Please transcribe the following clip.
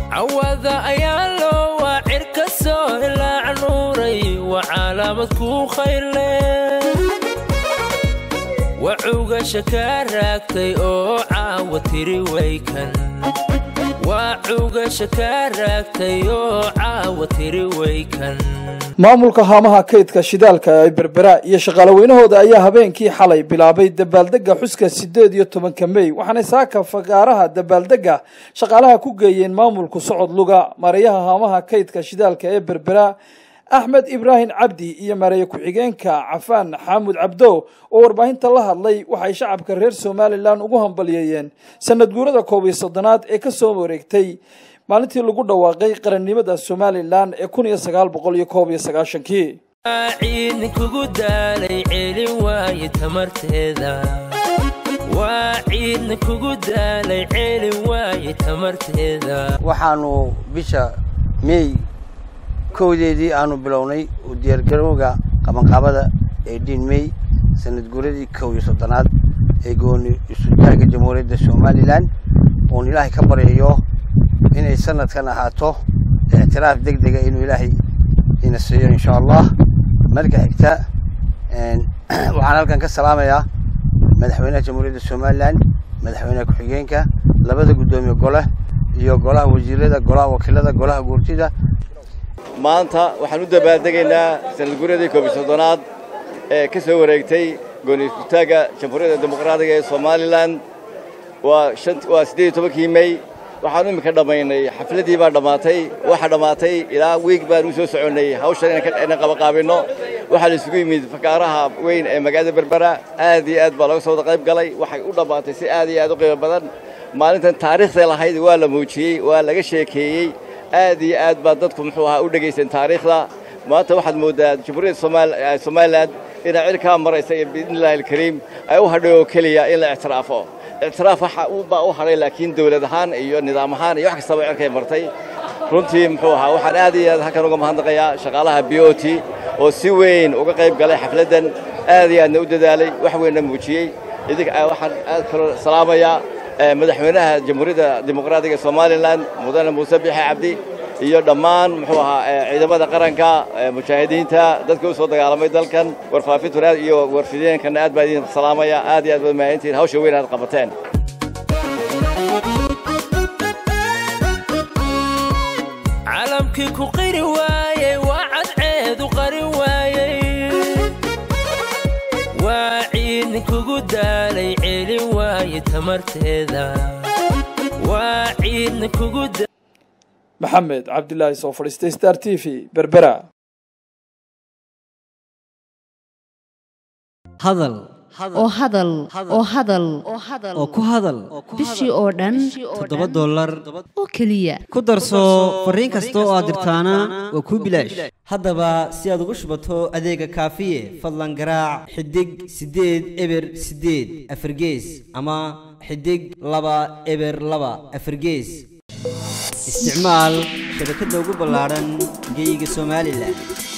cawada ayaa loo waacir ka soo ilaac nuuray waa calaamad kuu khayrle wacugasha kaa raagtay oo caawa tiri waykan waa cugasha kaa raagtay oo caawa tiri waykan maamulka haamaha kaydka shidaalka ee berbera iyo shaqaalaweynahooda ayaa habeenkii xalay bilaabay dabaaldega xuska siddeed iyo tobanka mey waxaanay saaka fagaaraha dabaaldega shaqaalaha ku geeyeen maamulku socod luga mareeyaha haamaha kaydka shidaalka ee berbera axmed ibraahim cabdi iyo mareeye ku-xigeenka cafaan xaamud cabdo oo warbaahinta la hadlay waxay shacabka reer somalilan ugu hambaliyeeyeen sanad guurada koob iyo soddonaad ee ka soo wareegtay maalintii lagu dhawaaqay qarannimada somalilan ee kun iyo sagaal boqol iyo koob iyo sagaashankii ciidni kugu daalay celin waaye tamarteeda waa ciidni kugu daalay celin waaye tamarteeda waxaanu bisha meey kowdeedii aanu bilownay u diyaargarowga qabanqaabada ee diin mey sanad guuradii kow iyo soddonaad ee gooni isutaagga jamhuuriyadda somalilan uun ilaahay ka baryayo inay sanadkan ahaato ictiraaf deg dega inuu ilaahay ina siiyo insha allah marka xigta waxaan halkan ka salaamayaa madaxweynaha jamhuuriyadda somalilan madaxweynaha ku-xigeenka labada guddoomiye gole iyo golaha wasiirada golaha wakiilada golaha guurtida maanta waxaan u dabaaldegaynaa sanadguuradii koob iyo soddonaad ee ka soo wareegtay gooni isutaagga jamhuuriyadda dimuqraadiga ee somalilan waa waa siddeed iyo tobankii mey waxaan iminka dhammaynay xafladdii baa dhammaatay waxaa dhammaatay ilaa wiig baan u soo soconnay hawshan inaan qabaqaabinno waxaa la isugu yimid fakaaraha weyn ee magaalada berbera aad iyo aad baa laga soo wada qayb galay waxay u dhammaatay si aad iyo aad u qiimo badan maalintan taariikhday lahayd waa la muujiyey waa laga sheekeeyey aad iyo aad baa dadku muxuu ahaa u dhegaysan taariikhda maanta waxaad mooddaa jamhuuriyadda somalilan inay cirkaa maraysa iyo biidnillahi alkariim ay u hadhay oo keliya in la ictiraafo ictiraaf waxa baa u hadhay laakiin dawlad ahaan iyo nidaam ahaan iyo wax kastaba cirkay martay runtii muxuu ahaa waxaan aad iyo aad halkan uga mahadnaqayaa shaqaalaha b o t oo si weyn uga qayb galay xafladdan aad iyo aadna u dadaalay wax weynna muujiyey idinka waxaan aad kaloo salaamayaa madaxweynaha jamhuuriyadda dimuqraadiga somalilan mudane muuse bixe cabdi iyo dhammaan muxuu ahaa ciidamada qaranka mujaahidiinta dadka u soo dagaalamay dalkan warfaafintuna iyo warfideenkana aad baa idin salaamaya aad iyo aad baad mahadintihin hawsha weyn aad qabateen calamkii ku qiri waayey waa cadceedu qari waayey waa ciidni kugu daalay celin waaye tamarteeda waa ciidni kugu maxamed cabdilaahi soo fadhiistay star t v berbera hadal oo hadal oo hadal oo ku hadal bishii oo dhan toddoba dollar oo keliya ku darso fariin kasta oo aad dirtaana waa kuu bilaash haddaba si aad ugu shubato adeega kaafiye fadlan garaac xidig siddeed eber siddeed afargees ama xidig laba eber laba afargees isticmaal shabakadda ugu ballaadhan geeyiga somalilan